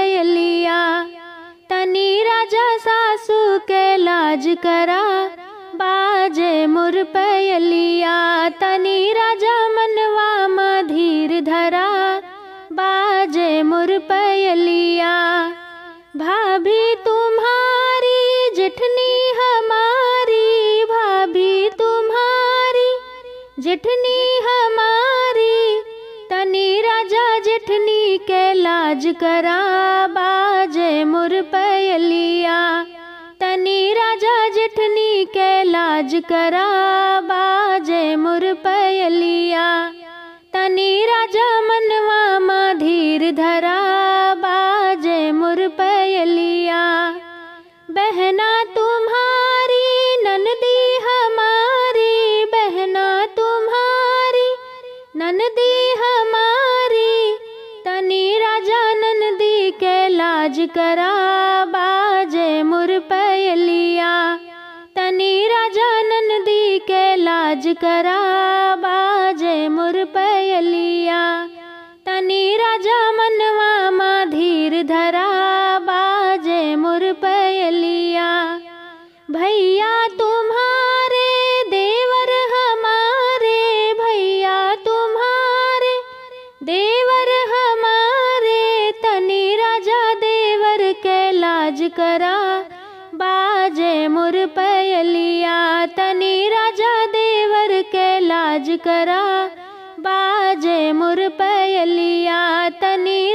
पयलिया तनी राजा सासू के लाज करा बाजे मुर पयलिया तनी राजा मनवा मधीर धरा बाजे मुर पयलिया भाभी तुम्हारी जेठनी हमारी भाभी तुम्हारी जेठनी हमारी तनी राजा जेठनी के लाज करा बाजे मुर पयलिया तनी राजा जेठनी के लाज करा बाजे मुर पयलिया तनी राजा मनवा मधीर धरा बाजे मुर पयलिया बहना तुम्हारी ननदी हमारी बहना तुम्हारी ननदी हमारी तनी राजा ननदी के लाज करा बाजे मुर पयलिया तनी राजा ननदी के लाज करा बाजे मुर पयलिया तनी राजा मनवा मधीर धरा बाजे मुर पयलिया भैया तुम्हारे देवर हमारे भैया तुम्हारे देवर हमारे तनी राजा देवर के लाज करा बाजे मुर पयलिया तनी राजा देवर के लाज करा बाजे मुर पयलिया तनी